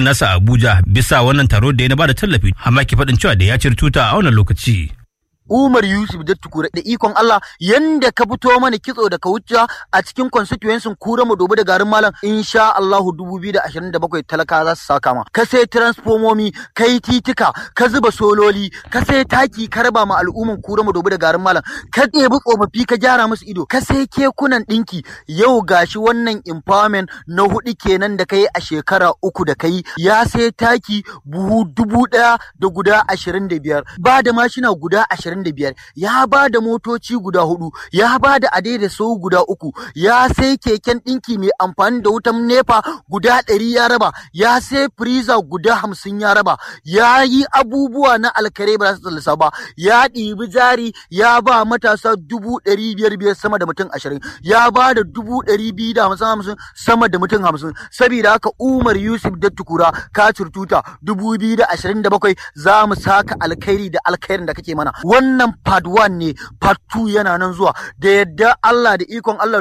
nasa a Abuja bisa wannan taro da ya na bada tallafi amma ke faɗin cewa da ya cire tuta a wannan lokaci. Umar Yusuf da tukura da ikon Allah yanda ka fito mana kitso da ka wuce a cikin constituency kura mu dobi da garin malam insha Allahu 2027 talaka za su saka ma ka sai transformomi kai titika ka zuba sololi ka sai taki ka raba ma al'umman kura mu dobi da garin malam ka ɗebi tsofaffi ka gyara musu ido ka sai kekunan ɗinki yau gashi wannan empowerment na hudu kenan da kai a shekara uku da kai ya sai taki buhu dubu ɗaya da guda ashirin da biyar ba da mashina guda ashirin da biyar ya ba da motoci guda hudu ya ba da da sau guda uku ya sai keken ɗinki mai amfani da wutan nepa guda ɗari ya raba ya sai firiza guda hamsin ya raba ya yi abubuwa na alkare ba za su tsallasa ba ya ɗibi jari ya ba matasa dubu ɗari biyar biyar sama da mutum ashirin ya ba da dubu ɗari biyu da hamsin hamsin sama da mutum hamsin saboda haka umar yusuf da tukura ka tuta dubu biyu da ashirin da bakwai za mu saka alkhairi da alkhairin da kake mana wannan part 1 ne part 2 yana nan zuwa da yadda Allah da ikon Allah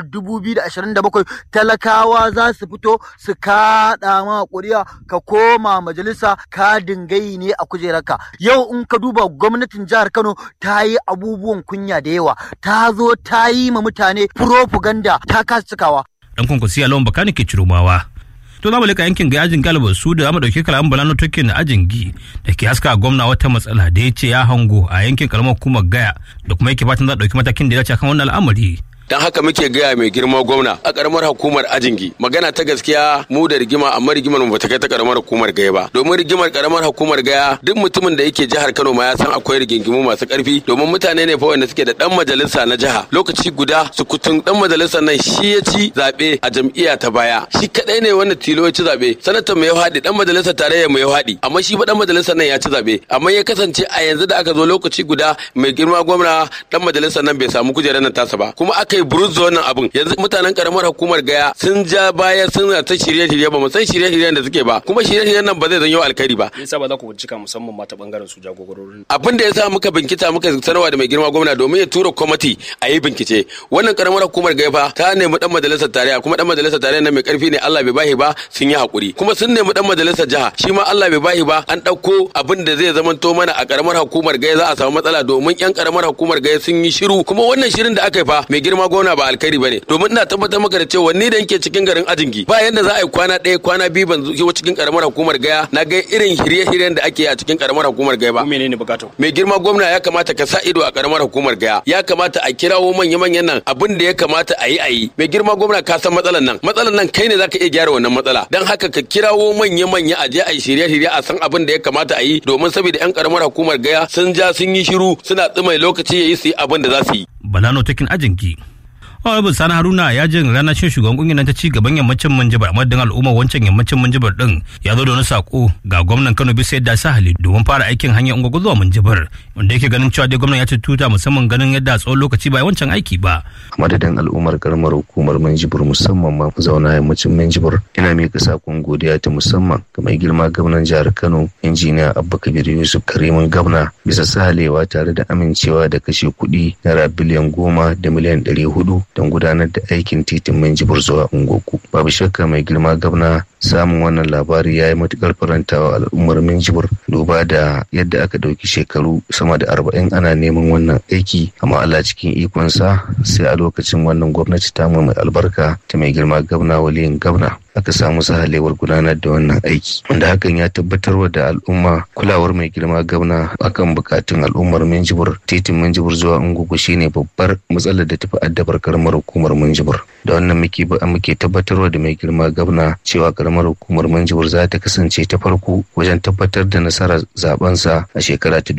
2027 talakawa za su fito su kaɗa ma ƙuri'a ka koma majalisa ka dingayi ne a kujerarka yau in ka duba gwamnatin jihar Kano ta yi abubuwan kunya da yawa ta zo ta yi ma mutane propaganda ta kasa cikawa Dan kwankwasi a lawan bakani ke cirumawa. to za mu leka yankin ga ajin galibar su da mu dauke kalaman balano tokin na ajin gi da ke haska gwamna wata matsala da ya ce ya hango a yankin karamar hukumar gaya da kuma yake fatan za a dauki matakin da ya dace kan wannan al'amari dan haka muke gaya mai girma gwamna a karamar hukumar ajingi magana ta gaskiya mu da rigima amma rigimar mu bata kai ta karamar hukumar gaya ba domin rigimar karamar hukumar gaya duk mutumin da yake jihar Kano ma ya san akwai rigingimu masu karfi domin mutane ne fa wanda suke da dan majalisa na jiha lokaci guda sukutun dan majalisar nan shi ya ci zabe a jam'iyya ta baya shi kadai ne wanda tilo ya ci zabe sanatan mai ya haɗi dan majalisar tarayya mai ya haɗi amma shi ba dan majalisar nan ya ci zabe amma ya kasance a yanzu da aka zo lokaci guda mai girma gwamna dan majalisar nan bai samu kujerar nan tasa ba kuma aka yi buruz wannan abun yanzu mutanen karamar hukumar gaya sun ja baya sun ta shirye-shirye ba mu san shirye-shiryen da suke ba kuma shirye-shiryen nan ba zai zanyo alkhairi ba yasa ba za ku bincika musamman ma ta bangaren su jagororin abin da yasa muka binkita muka sanarwa da mai girma gwamna domin ya tura kwamiti a yi bincike wannan karamar hukumar gaya fa ta nemi dan majalisar tarayya kuma dan majalisar tarayya nan mai karfi ne Allah bai bahi ba sun yi hakuri kuma sun nemi dan majalisar jiha shi ma Allah bai bahi ba an dauko abin da zai zamanto mana a karamar hukumar gaya za a samu matsala domin yan karamar hukumar gaya sun yi shiru kuma wannan shirin da aka yi fa mai girma gwamna ba alkhairi bane domin ina tabbatar maka da cewa ni da yake cikin garin ajingi ba yanda za a yi kwana ɗaya kwana biyu ban zuwa cikin karamar hukumar gaya na ga irin shirye-shiryen da ake a cikin karamar hukumar gaya ba menene bukatu mai girma gwamna ya kamata ka sa ido a karamar hukumar gaya ya kamata a kirawo manya-manyan nan abin da ya kamata a yi a yi mai girma gwamna ka san matsalan nan matsalan nan kai ne zaka iya gyara wannan matsala dan haka ka kirawo manya-manya a je a yi shirye-shirye a san abin da ya kamata a yi domin saboda yan karamar hukumar gaya sun ja sun yi shiru suna tsumai lokaci ya yi su yi abin da za su yi balano takin ajinki Honorable Sani Haruna ya jin ranar shin shugaban kungiyar ta ci gaban yammacin Minjibir madadin al'ummar wancan yammacin Minjibir din ya zo da wani sako ga gwamnan Kano bisa yadda sa hali domin fara aikin hanyar ungwagwa zuwa Minjibir wanda yake ganin cewa dai gwamnan ya ci tuta musamman ganin yadda tsawon lokaci ba wancan aiki ba. madadin al'ummar karamar hukumar Minjibir musamman ma zauna yammacin Minjibir ina miƙa sakon godiya ta musamman ga mai girma gwamnan jihar Kano injiniya Abba Kabir Yusuf Karimin Gabna bisa sahalewa tare da amincewa da kashe kuɗi naira biliyan goma da miliyan ɗari hudu don gudanar da aikin titin Minjibir zuwa Ungoku. Babu shakka mai girma gabna samun wannan labari ya yi matukar farantawa al'ummar Minjibir duba da yadda aka ɗauki shekaru sama da arba'in ana neman wannan aiki amma Allah cikin ikonsa sai a lokacin wannan gwamnati ta mai albarka ta mai girma gabna waliyin gabna aka samu sahalewar gudanar da wannan aiki wanda hakan ya tabbatar da al'umma kulawar mai girma gabna akan bukatun al'ummar minjibir titin minjibir zuwa ungugu shine babbar matsalar da tafi addabar karamar hukumar minjibir da wannan muke muke tabbatarwa da mai girma gabna cewa karamar hukumar minjibir za ta kasance ta farko wajen tabbatar da nasarar zabensa a shekara ta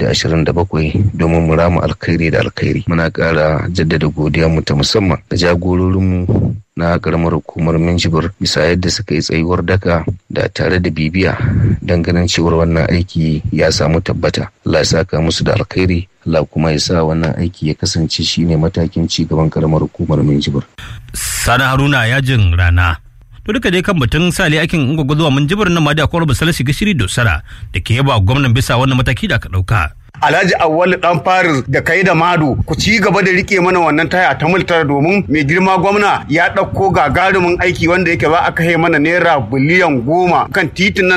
bakwai domin mu rama alkhairi da alkhairi muna kara jaddada godiya mu ta musamman da jagororinmu na karamar hukumar minjibir bisa yadda suka yi tsayuwar daka da tare da bibiya don ganin cewar wannan aiki ya samu tabbata Allah ya saka musu da alkhairi Allah kuma ya sa wannan aiki ya kasance shine matakin ci gaban karamar hukumar minjibir Sani Haruna yajin rana. To duka dai kan batun sale aikin ungwagwa zuwa minjibir nan ma da akwai rubuta shiga shiri dosara da ke yaba gwamnan bisa wannan mataki da aka ɗauka. Alhaji Awwal dan Faris da kai da Mado ku ci gaba da rike mana wannan taya ta multar domin mai girma gwamna ya ɗauko gagarumin aiki wanda yake za a kai mana naira biliyan goma kan titin nan